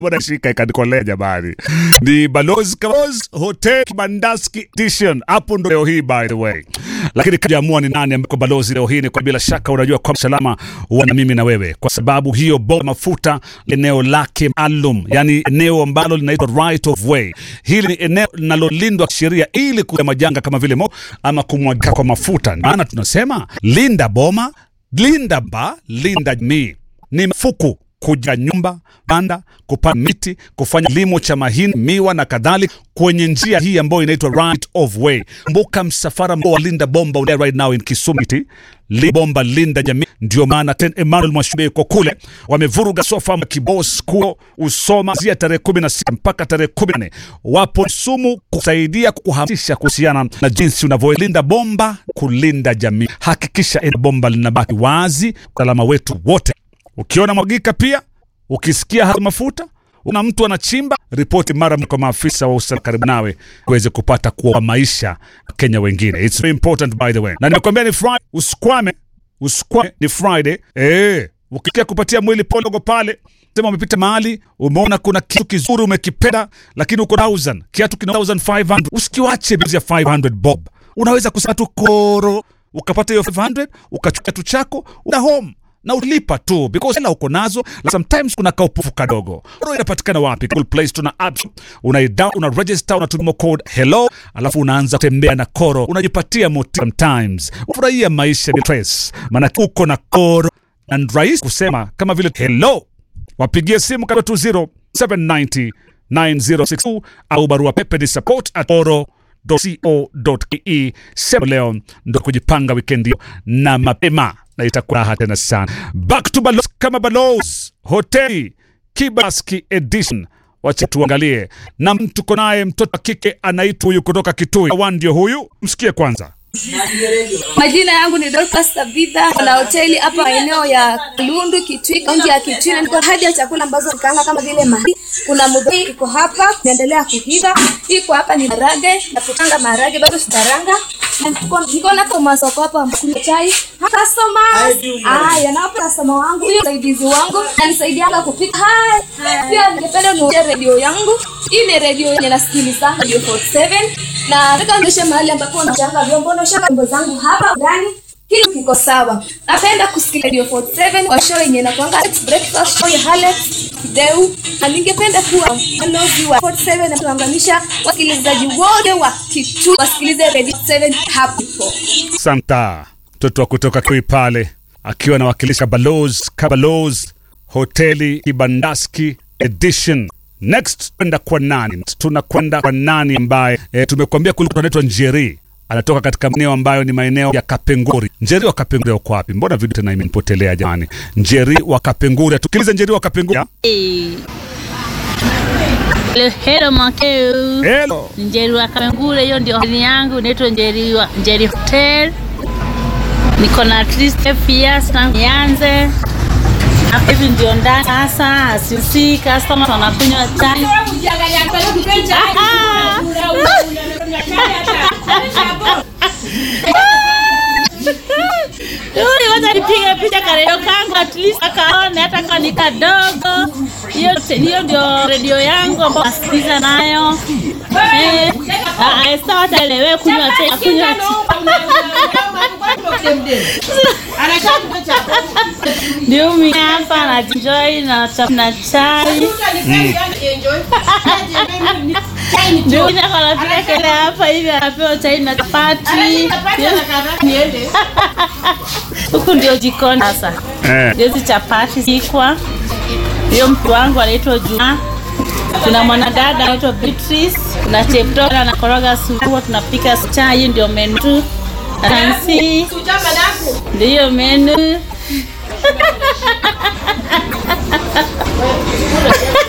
bwana shika ikanikolea jamani. Ni Balozi Kaboz Hotel Kibandaski Edition. Hapo ndo leo hii by the way. Lakini kajaamua ni nani ambako balozi leo hii ni kwa bila shaka unajua kwa salama huwa na mimi na wewe kwa sababu hiyo bomba mafuta eneo lake maalum, yani eneo ambalo linaitwa right of way. Hili ni eneo linalolindwa kisheria ili kuya majanga kama vile mo ama kumwagika kwa mafuta. Maana tunasema linda boma, linda ba, linda jamii. Ni mafuku kuja nyumba banda kupanda miti kufanya kilimo cha mahindi miwa na kadhalika kwenye njia hii ambayo inaitwa right of way kumbuka msafara mkuu wa linda bomba unae right now in Kisumu City. Linda bomba linda jamii ndio maana ten Emmanuel Mwashube yuko kule wamevuruga sofa kibos kuo usoma zia tarehe 16 mpaka tarehe 14 wapo Kisumu kusaidia kuhamasisha kuhusiana na jinsi unavyolinda bomba kulinda jamii hakikisha eneo bomba linabaki wazi usalama wetu wote Ukiona mwagika pia, ukisikia hali mafuta, una mtu anachimba, ripoti mara kwa maafisa wa usalama karibu nawe uweze kupata kuokoa maisha Kenya wengine. It's very important by the way. Na nimekwambia ni Friday, usikwame, usikwame ni Friday. Eh, ukisikia kupatia mwili podogo pale, sema umepita mahali, umeona kuna kitu kizuri umekipenda, lakini uko 1000, kiatu kina 1500, usikiwache bizi ya 500 bob. Unaweza kusema tu koro, ukapata hiyo 500, ukachukua kiatu chako, una home na ulipa tu because hela uko nazo la sometimes kuna kaupufu kadogo Oro inapatikana wapi Google Play Store na apps una down una register unatumia code hello alafu unaanza kutembea na koro unajipatia motisha sometimes ufurahia maisha bila stress maana uko na koro na ni rahisi kusema kama vile hello wapigie simu kama 20 790 9062 au barua pepe ni support at oro co.ke sema leo ndo kujipanga wikendi hiyo na mapema na itakuwa raha tena sana. Back to Balos kama Balos hoteli Kibaski edition. Wacha tuangalie na tuko naye mtoto wa kike anaitwa huyu kutoka Kitui. Awan ndio huyu, msikie kwanza. Majina yangu ni Dorcas Tabitha na hoteli hapa eneo ya Lundu Kitui, kaunti ya Kitui, na niko hadi ya chakula ambazo nikaanga kama vile mahindi. Kuna mudhoi iko hapa inaendelea kuhiva, iko hapa ni marage na kukanga marage bado sitaranga. Na niko- Niko na kwa masoko hapa mkunywa chai. Customers, haya na hapa customer wangu huyo msaidizi wangu anisaidia kupika. Hai. Pia ningependa nionyeshe redio yangu. Hii ni redio yenye nasikiliza Radio 47 na nataka nionyeshe mahali ambapo nachanga vyombo na shaka vyombo zangu hapa ndani kile kiko sawa. Napenda kusikia Radio 47 kwa show yenye inakuanga Alex breakfast show ya Alex Deu, na ningependa kuwa balozi wa 47 na kuunganisha wasikilizaji wote wa Kitui wasikilize Radio 7 hapo. Santa mtoto wa kutoka Kitui pale akiwa anawakilisha Balos Kabalos hoteli Kibandaski edition. Next kwenda kwa nani? Tunakwenda kwa nani ambaye e, tumekuambia kule anaitwa Njeri anatoka katika maeneo ambayo ni maeneo ya Kapenguri. Njeri wa Kapenguri uko wapi? Mbona video tena imenipotelea jamani? Njeri wa Kapenguri, tukilize Njeri wa Kapenguri. Hello Makeu. Hello. Njeri wa Kamengure, hiyo ndio hoteli yangu inaitwa Njeri wa Njeri Hotel. Niko na at least five years tangu nianze. Hapa hivi ndio ndani sasa, sisi customers wanakunywa chai. Yule wacha nipige picha kareo kangu at least akaone hata kama ni kadogo. Hiyo hiyo ndio redio yangu ambayo nasikiliza nayo. Eh, ah, sasa wataelewe kunywa chai, kunywa ndio mimi hapa na enjoy na cha- na chai. Ndio mimi hapa napiga kelele hapa hivi anapewa chai na chapati. Huku ndio jikoni sasa. Eh. Ndio hizi chapati zikwa. Hiyo mtu wangu anaitwa Juma. Kuna mwanadada anaitwa Beatrice. Kuna chepto anakoroga supu, tunapika chai, hiyo ndio menu tu. Nancy. Ndio menu.